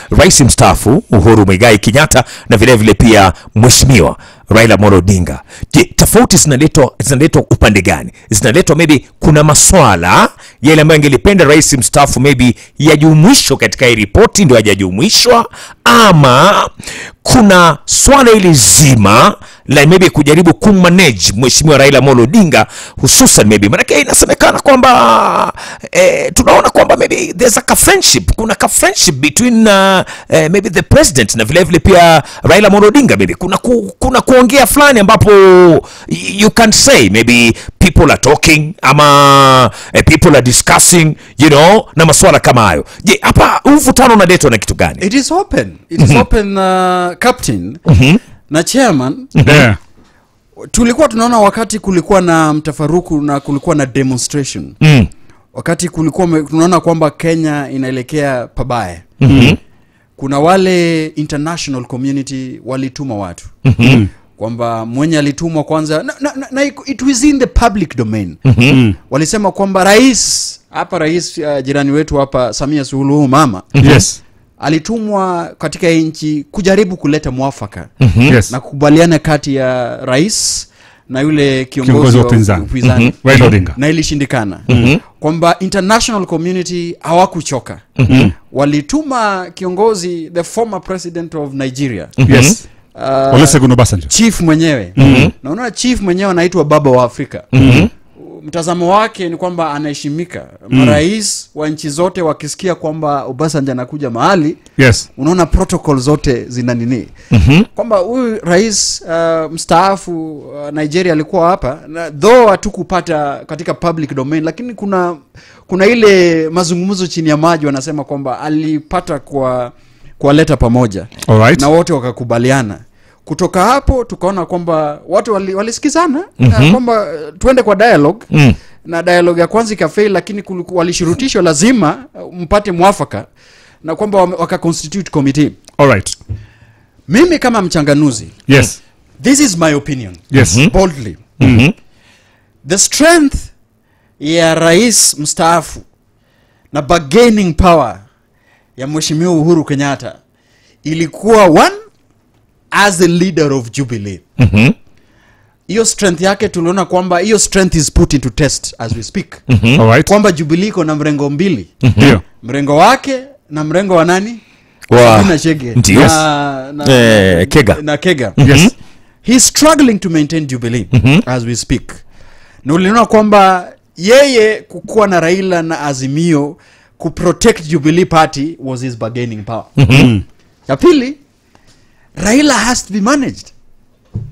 rais mstaafu Uhuru Muigai Kenyatta na vilevile vile pia mheshimiwa Raila Amolo Odinga. Je, tofauti zinaletwa zinaletwa upande gani? Zinaletwa maybe kuna maswala yale ambayo angelipenda rais mstaafu maybe yajumuishwe katika hii ripoti ndio hajajumuishwa, ama kuna swala hili zima la maybe kujaribu kummanage mheshimiwa Raila Amolo Odinga hususan maybe maanake inasemekana kwamba eh, tunaona kwamba maybe there's a ka friendship kuna ka friendship between uh, eh, maybe the president na vile vile pia Raila Amolo Odinga maybe kuna ku, kuna kuongea fulani ambapo you can say maybe people are talking ama eh, people are discussing you know na maswala kama hayo je hapa huu mvutano unaletwa na kitu gani it is open it is open uh, captain na chairman Yeah. tulikuwa tunaona wakati kulikuwa na mtafaruku na kulikuwa na demonstration mm. wakati kulikuwa me- tunaona kwamba kenya inaelekea pabaya mm-hmm. kuna wale international community walituma watu mm-hmm. kwamba mwenye alitumwa kwanza na, na, na, na it was in the public domain mm-hmm. walisema kwamba rais hapa rais uh, jirani wetu hapa samia suluhu mama Yes. alitumwa katika hii nchi kujaribu kuleta mwafaka Yes. na kukubaliana kati ya rais na yule kiongozi, Kiongozi wa wa upinzani. upinzani Raila Odinga. na ilishindikana kwamba international community hawakuchoka walituma kiongozi the former president of nigeria Yes. uh, Olusegun Obasanjo. chief mwenyewe na unaona chief mwenyewe anaitwa baba wa afrika mtazamo wake ni kwamba anaheshimika marais wa nchi zote wakisikia kwamba obasanjo anakuja mahali Yes. unaona protocol zote zina nini mm-hmm. kwamba huyu rais uh, mstaafu uh, nigeria alikuwa hapa na though hatukupata katika public domain lakini kuna kuna ile mazungumzo chini ya maji wanasema kwamba alipata kwa kuwaleta pamoja Alright. na wote wakakubaliana kutoka hapo tukaona kwamba watu wali- walisikizana mm-hmm. kwamba uh, tuende kwa dialogue Mm. na dialogue ya kwanza ikafail lakini kuliku- walishurutishwa lazima uh, mpate mwafaka na kwamba wame- wakaconstitute committee Alright. mimi kama mchanganuzi Yes. this is my opinion Yes. boldly Mhm. the strength ya rais mstaafu na bargaining power ya mheshimiwa uhuru kenyatta ilikuwa one as the leader of jubilee Mhm. hiyo strength yake tuliona kwamba hiyo strength is put into test as we speak Alright. kwamba jubilee iko na mrengo mbili Ndio. mrengo wake na mrengo wa nani Wa- Sabina Chege Ndio. na, na, Eh, Kega. na kega Yes. he's struggling to maintain jubilee as we speak na uliona kwamba yeye kukuwa na raila na azimio kuprotect jubilee party was his bargaining power ya pili raila has to be managed